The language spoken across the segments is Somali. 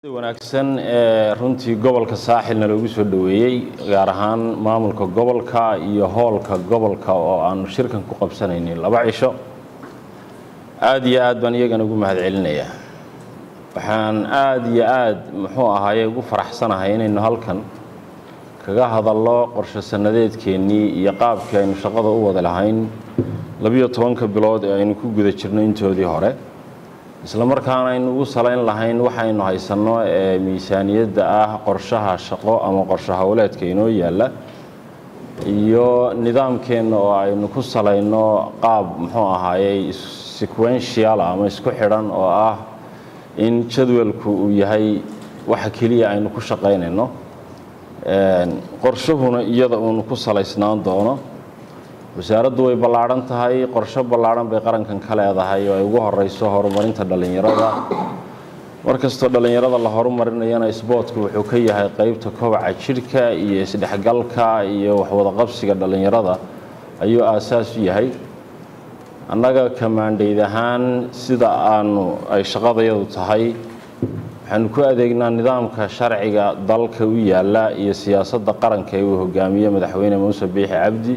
wanaagsan ee runtii gobolka saaxilna loogu soo dhoweeyey gaar ahaan maamulka gobolka iyo hoolka gobolka oo aanu shirkan ku qabsanaynay laba cisho aada iyo aad baan iyagana ugu mahad celinayaa waxaan aada iyo aad muxuu ahaaye ugu faraxsanahay inaynu halkan kaga hadallo qorshe sannadeedkeennii iyo qaabkii aynu shaqada u wada lahayn labiyo tobanka bilood ee aynu ku guda jirno intoodii hore isla markaana aynu ugu salayn lahayn waxaynu haysanno ee miisaaniyadda ah qorshaha shaqo ama qorshe howleedka inoo yaalla iyo nidaamkeenna oo aynu ku salayno qaab muxuu ahaayey sequential ama isku xidhan oo ah in jadwalku uu yahay waxa keliya aynu ku shaqaynayno qorshuhuna iyada uunu ku salaysnaan doono wasaaraddu way ballaadhan tahay qorsho ballaadhan bay qarankan ka leedahay oo ay ugu horeyso horumarinta dhallinyarada markastoo dhallinyarada la horumarinayana isboortku wuxuu ka yahay qeybta kobaca jidhka iyo isdhexgalka iyo waxwadaqabsiga dhallinyarada ayuu aasaas u yahay annaga kamaandhayd ahaan sida aanu ay shaqadayadu tahay waxaanu ku adeegnaa nidaamka sharciga dalka u yaalla iyo siyaasadda qaranka ee uu hogaamiye madaxweyne muuse biixi cabdi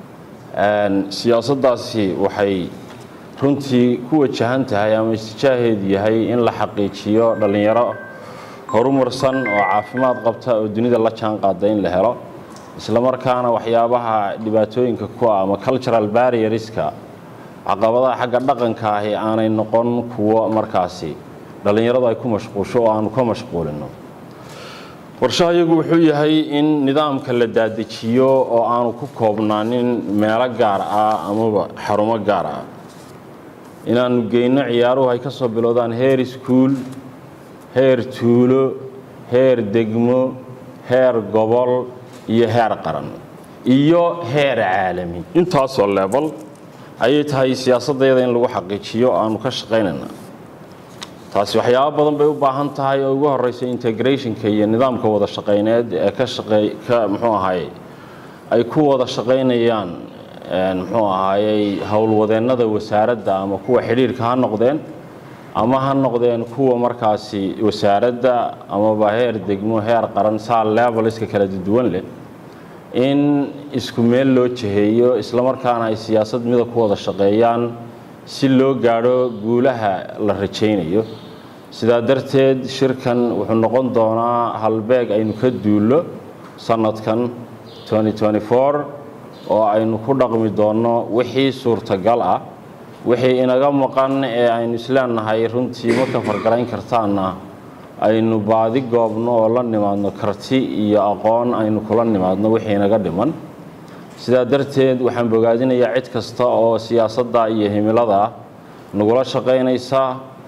siyaasaddaasi waxay runtii ku wajahan tahay ama istijaaheedu yahay in la xaqiijiyo dhallinyaro horumarsan oo caafimaad qabta oo dunida la jaan qaada in la helo isla markaana waxyaabaha dhibaatooyinka ku ah ama cultural barrierska caqabadaha xagga dhaqanka ahi aanay noqon kuwo markaasi dhallinyaradu ay ku mashquusho oo aanu ka mashquulino qorshaha iyagu wuxuu yahay in nidaamka la daadejiyo oo aanu ku koobnaanin meelo gaar ah amaba xarumo gaar ah inaanu geyno ciyaaruhu ay ka soo bilowdaan heer iskuul heer tuulo heer degmo heer gobol iyo heer qaran iyo heer caalami intaasoo leebal ayay tahay siyaasaddeeda in lagu xaqiijiyo aanu ka shaqaynayna taasi waxyaabo badan bay u baahan tahay oo ugu horeysa integrationka iyo nidaamka wada shaqayneed ee ka shaqey ka muxuu ahaayey ay ku wada shaqaynayaan muxuu ahaayey howlwadeennada wasaaradda ama kuwa xidhiirka ha noqdeen ama ha noqdeen kuwa markaasi wasaaradda amaba heer degmo heer qaran saa leveliska kala duwan leh in isku meel loo jiheeyo islamarkaana ay siyaasad mida ku wada shaqeeyaan si loo gaadho guulaha la rajaynayo sidaa darteed shirkan wuxuu noqon doonaa halbeeg aynu ka duullo sanadkan oo aynu ku dhaqmi doonno wixii suurtagal ah wixii inaga maqan ee aynu isleenahay runtii ma ka fargarayn kartaanna aynu baadi goobno oo la nimaadno karti iyo aqoon aynu kula nimaadno wixii inaga dhiman sidaa darteed waxaan bogaadinayaa cid kasta oo siyaasadda iyo himilada nagula shaqaynaysa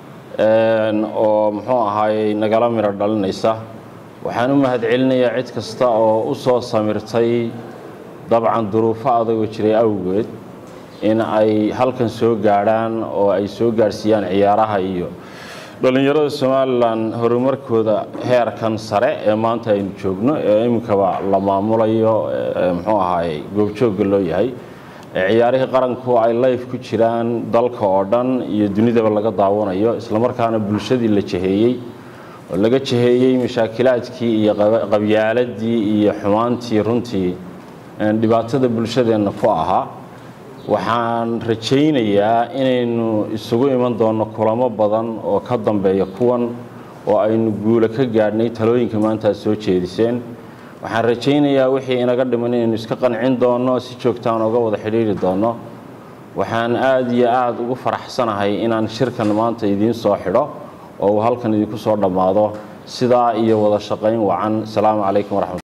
oo muxuu ahaayey nagala midho dhalinaysa waxaan u mahad celinayaa cid kasta oo u soo samirtay dabcan duruufo adagoo jiray awgeed in ay halkan soo gaadhaan oo ay soo gaadhsiiyaan ciyaaraha iyo dhallinyarada somalilan horumarkooda heerkan sare ee maanta aynu joogno ee iminkaba la maamulayo muxuu ahaayey goobjoogga loo yahay ee ciyaarihii qaranku ay layf ku jiraan dalka oo dhan iyo dunidaba laga daawanayo islamarkaana bulshadii la jaheeyey oo laga jaheeyey mashaakilaadkii iyo qabyaaladii iyo xumaantii runtii dhibaatada bulshadeenna ku ahaa waxaan rajaynayaa inaynu isugu iman doonno kulamo badan oo ka dambeeya kuwan oo aynu guulo ka gaadhnay talooyinka maanta aad soo jeediseen waxaan rajaynayaa wixii inaga dhiman inaynu iska qancin doonno si joogtaan oga wada xidhiiri doonno waxaan aada iyo aada ugu faraxsanahay inaan shirkan maanta idiin soo xidho oo uu halkan idinku soo dhammaado sidaa iyo wada shaqayn wacan asalaamu calaykum waraxmat